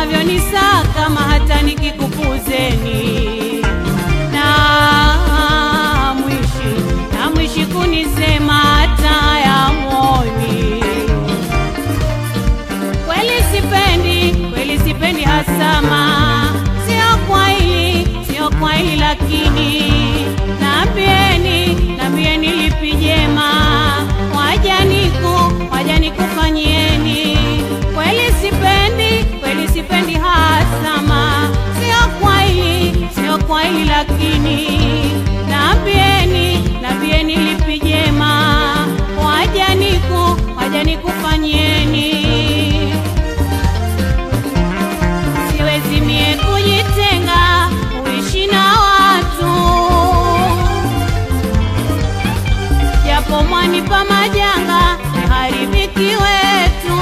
mnavyonisaka kama hata nikikupuzeni na mwishi na mwishi kunisema hata yamoni kweli sipendi kweli sipendi hasama sio kwa hili sio kwa hili lakini nambieni nambieni lipi jema wajaniku wajanikufanyieni kweli sipendi kweli sipendi hasama sio kwa hili sio kwa hili lakini nambieni nambieni lipi jema wajaniku wajanikufanyieni siwezi mie kujitenga kuishi na watu japo mwanipa majanga haribiki wetu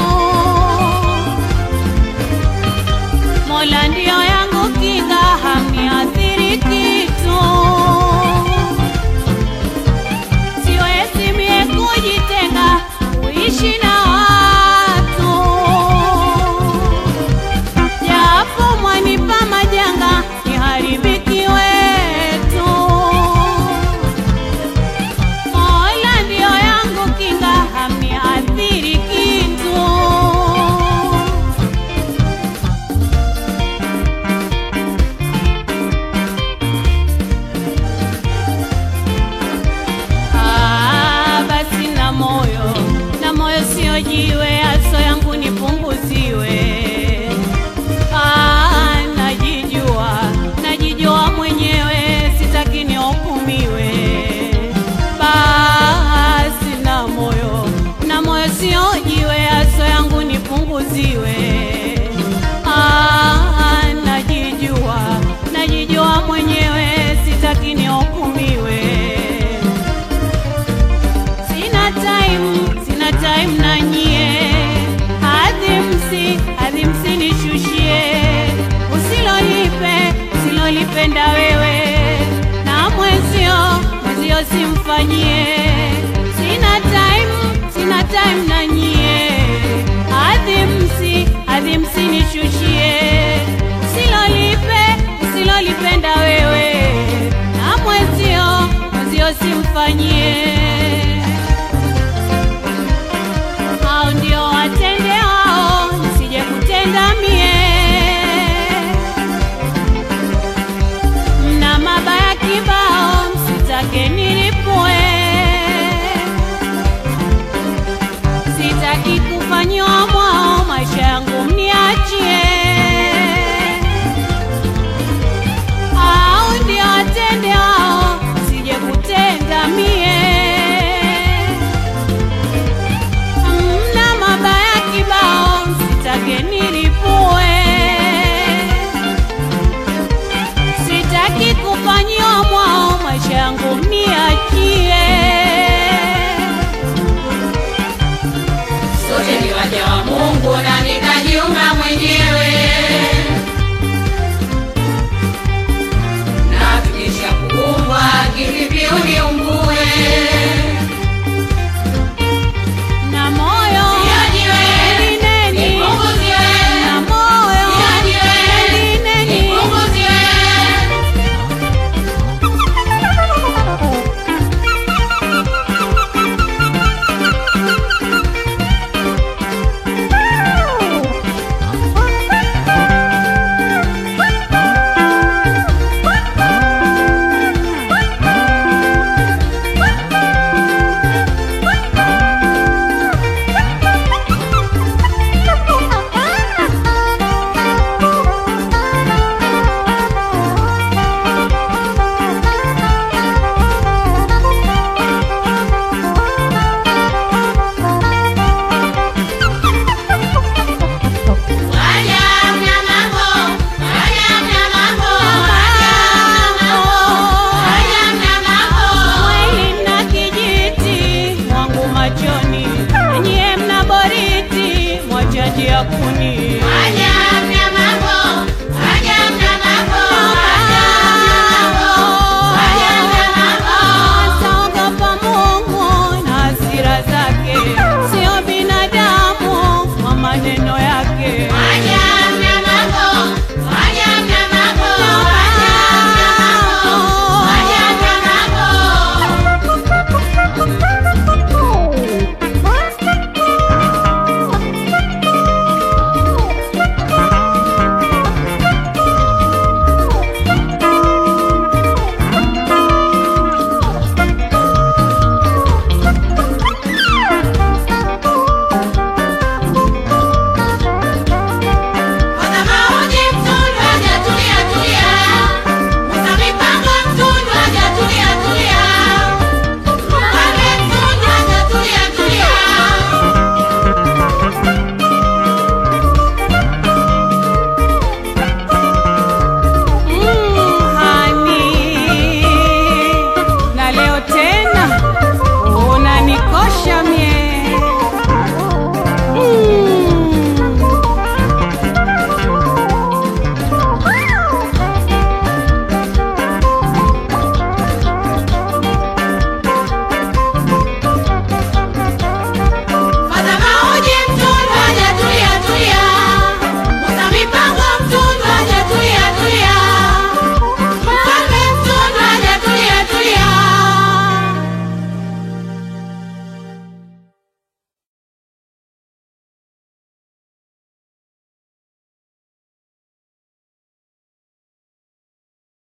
mola ndio yangu kinga hamiathiri kitu siwezi mie kujitenga kuishi na watu japo mwanipa majanga ni haribiki wetu mola ndio yangu kinga hamiathiri kitu Ah, basi na moyo na moyo sio jiwe, aso yangu nipunguziwe. Ah, najijua najijua mwenyewe, sitaki nihukumiwe. Basi na moyo na moyo sio jiwe, aso yangu nipunguziwe. Ah, najijua najijua mwenyewe, sitaki nihukumiwe. Sina time, sina time na nyie. Hadi msi, hadi msinishushie. Usilolipe, usilolipenda wewe. Na mwenzio, mwenzio simfanyie. Sina time, sina time na nyie. Hadi msi, hadi msinishushie. Usilolipe, usilolipenda wewe. Na mwenzio, mwenzio simfanyie hao ndio watende wao, nisije kutenda mie. Mna mabaya kibao, msitake nilipue. Sitaki kufanyiwa mwao, maisha yangu mniachie. Hao ndio watende wao, nisije kutenda mie mna mabaya kibao, sitake nilipue. Sitaki kufanyiwa mwao, maisha yangu mniachie. sote ni waja wa Mungu na nikajiumba mwenyewe, na tukisha kuumbwa kivipi uniumbue? Na moyo Niajiwe, elineni, nipunguziwe, na moyo niajiwe, elineni. nipunguziwe. Waja mna mambo, waja mna mambo, waja mna mambo, waja mna mambo. Mwili na kijiti mwangu machoni, nyie mna boriti mwachaji ya kuni. Waja